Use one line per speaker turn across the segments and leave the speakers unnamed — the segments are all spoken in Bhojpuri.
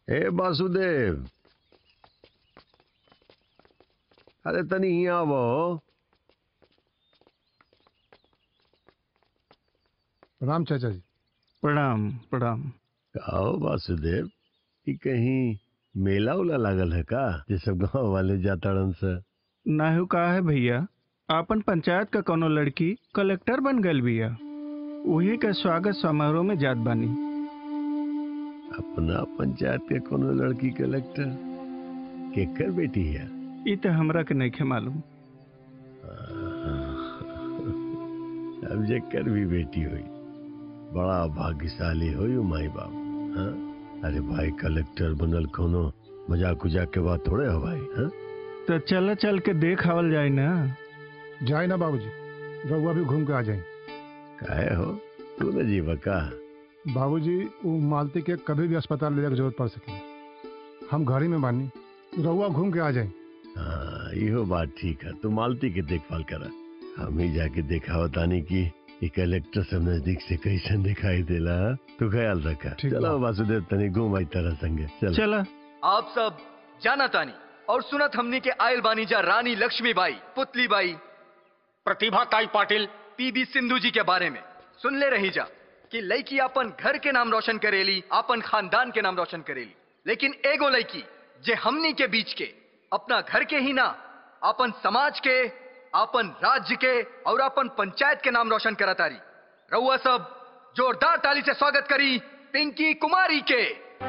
हे वासुदेव अरे तनी यहाँ आवो
प्रणाम चाचा जी
प्रणाम प्रणाम
आओ वासुदेव ई कहीं मेला उला लागल है का ये सब गांव वाले जाताड़न से
नाहू का है भैया आपन पंचायत का कोनो लड़की कलेक्टर बन गल बिया वही का स्वागत समारोह में जात बानी
अपना पंचायत के कोनो लड़की कलेक्टर केकर बेटी है
ई तो हमरा के नहीं मालूम
अब जेकर भी बेटी हुई बड़ा भाग्यशाली हुई माई बाप हाँ? अरे भाई कलेक्टर बनल कोनो मजाक उजाक के बात थोड़े हो भाई हाँ?
तो चल चल के देख आवल जाए ना
जाए ना बाबूजी रउआ भी घूम के आ जाए
काहे हो तू न जीवा का
बाबूजी वो मालती के कभी भी अस्पताल ले जाए जरूरत पड़ सके हम घर ही में बानी रउआ घूम के आ जाए
हाँ इहो बात ठीक है तू मालती के देखभाल करा हम ही जाके देखा तानी की ये कलेक्टर सब नजदीक से कैसन दिखाई देला हाँ? तू ख्याल रखा
ठीक
चलो
बा।
वासुदेव तनी घूम आई तरह संगे चल
चला
आप सब जाना तानी और सुनत हमनी के आयल बानी जा रानी लक्ष्मीबाई पुतली बाई प्रतिभा ताई पाटिल पीबी सिंधु जी के बारे में सुन ले रही जा कि लड़की अपन घर के नाम रोशन करेली अपन खानदान के नाम रोशन करेली लेकिन एगो लड़की जे हमनी के बीच के अपना घर के ही ना अपन समाज के अपन राज्य के और अपन पंचायत के नाम रोशन करतारी रउआ सब जोरदार ताली से स्वागत करी पिंकी कुमारी के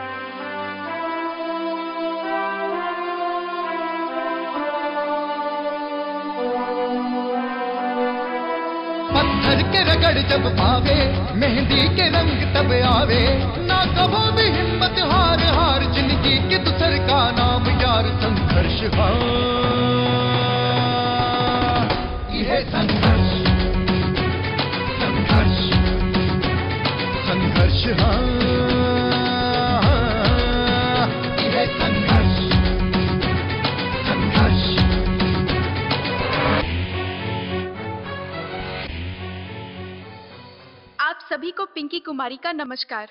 पत्थर के रगड़ जब पावे मेहंदी के रंग तब आवे ना कभो भी हिम्मत हार हार जिंदगी के दूसर का नाम यार संघर्ष हाँ यह संघर्ष संघर्ष संघर्ष हाँ यह संघर्ष संघर्ष
आप सभी को पिंकी कुमारी का नमस्कार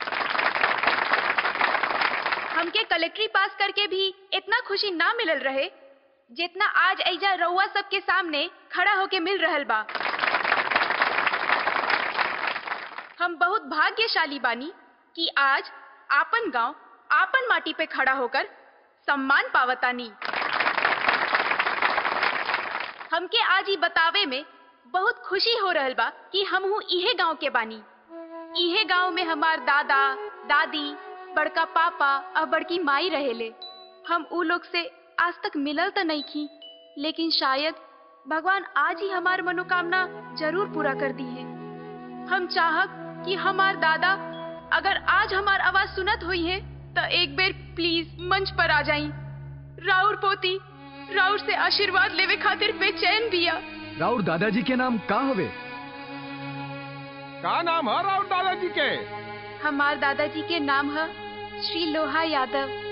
हमके कलेक्ट्री पास करके भी इतना खुशी ना मिलल रहे जितना आज ऐजा रउआ सबके सामने खड़ा होके मिल रहल बा हम बहुत भाग्यशाली बानी कि आज आपन गांव आपन माटी पे खड़ा होकर सम्मान पावतानी हमके आज ही बतावे में बहुत खुशी हो रहल बा कि हम हूँ इहे गांव के बानी इहे गांव में हमार दादा दादी बड़का पापा और बड़की माई रहेले हम ऊ लोग से आज तक मिलल तो नहीं की लेकिन शायद भगवान आज ही हमार मनोकामना जरूर पूरा कर दी है हम चाहब कि हमार दादा अगर आज हमार आवाज सुनत हुई है तो एक बेर प्लीज मंच पर आ जाई राउर पोती राउर से आशीर्वाद लेवे खातिर बेचैन बिया
राउर दादाजी के नाम का हवे
का नाम है राउत दादाजी के
हमार दादाजी के नाम है श्री लोहा यादव